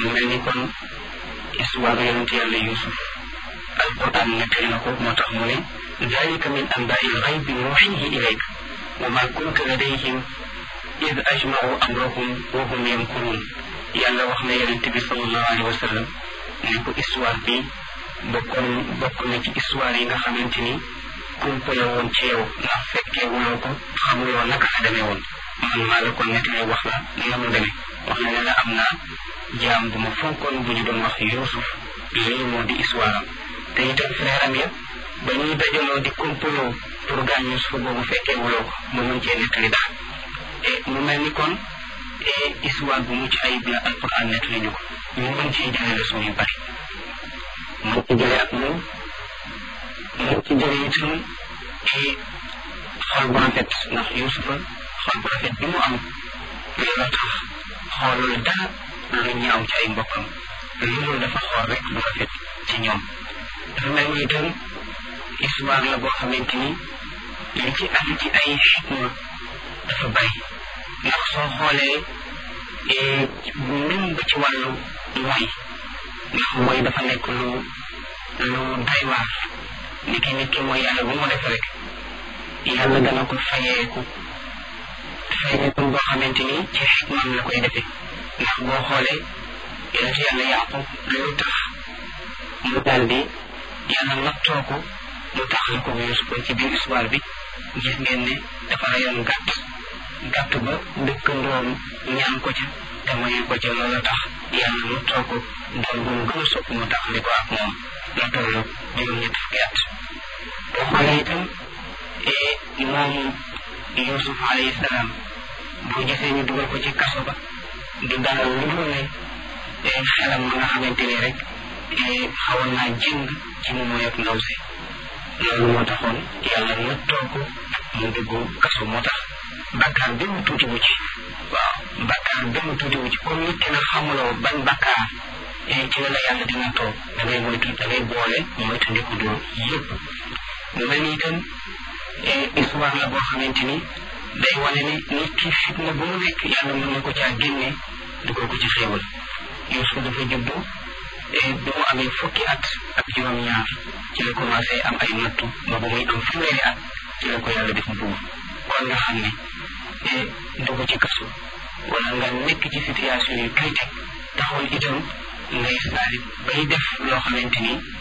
mu mel ni kon histoire yonent yàlla Yuusuf alquran nettali na ko moo tax mu ne dalika min anbaai lxaybi nuuxihi ilayka wa ma kunta ladayhim id ajmau amrahum wa hum yamkurun yàlla wax na yonent bi sallallahu alayhi wa sallam ne ko histoire bi bokkoon bokk na ci histoire yi nga xamante ni kumpa la woon ci yow ndax fekkee wuloo ko xamuloo naka la demee woon man maa la ko nettali wax la na mu demee wax na ne la am naa jaam bu ma fonkoon bu ñu doon wax Yuusuf lii moo di histoire am te itam frère am ya ba ñuy dajaloo di kompaloo pour gaañ Yuusuf boobu fekkee wuloo ko mu mën cee nettali daal et mu mel ni kon histoire bu mucc ayib la alquran nettali ñu ko ñu mën cee jëlee leçon yu bari mën ci jëlee ak moom mën ci jëlee itam xol bu rafet ndax Yuusufa xol bu rafet bi mu am loolu tax xoolul dara lu ñaaw ci ay mbokkam loolu dafa xool rek lu rafet ci ñoom dafa mel ni itam histoire la boo xamante ni li ci am ci ay xikma dafa bari ndax soo xoolee même ba ci wàllu mooy ndax mooy dafa nekk lu lu doy waar ni ki nit ki mooy yàlla bu mu def rek yàlla dana ko fayeeku fayeeku boo xamante ni ci xikmaam la koy defee ndax boo xoolee yonent yàlla yaqub loolu tax mu daal di yàlla nattoo ko mu taxal ko bu Yuusuf ci biir histoire bi gis ngeen ne dafa rayoon gàtt gàtt ba dëkkandoom ñaan ko ca te mayu ko ca loolu tax yàlla nattoo ko doon bu mu gën a sopp mu taxali ko ak moom la toll juróom-ñett fukki at boo xoolee itam moom Yuusuf alayhi salaam boo gisee ñu dugal ko ci kaso ba du dara lu dul ne xelam ma nga xamante ni rek xawoon naa jëng ci mu mooy ak ndaw si loolu moo taxoon yàlla nattoo ko mu dugg kaso moo tax bakkaar benn tuuti wu ci waaw bakkaar benn tuuti wu ci comme nit ki nag xamuloo ban bakkaar ci la la yàlla di nattoo da ngay moytu da ngay boole moytu ndiku doo yëpp mu mel ni itam histoire la boo xamante ni day wane ne nit ki fitna bu mu nekk yàlla mën na ko caa génne dugal ko ci xéewal Yuusuf dafa juddu bu mu amee fukki at ak juróom-ñaar ci la commencé am ay nattu ba bu muy am fanweeri at ci la ko yàlla def buur kon nga xam ne dugg ci kaso wala nga nekk ci situation yu critique taxul itam ngay saali bay def loo xamante ni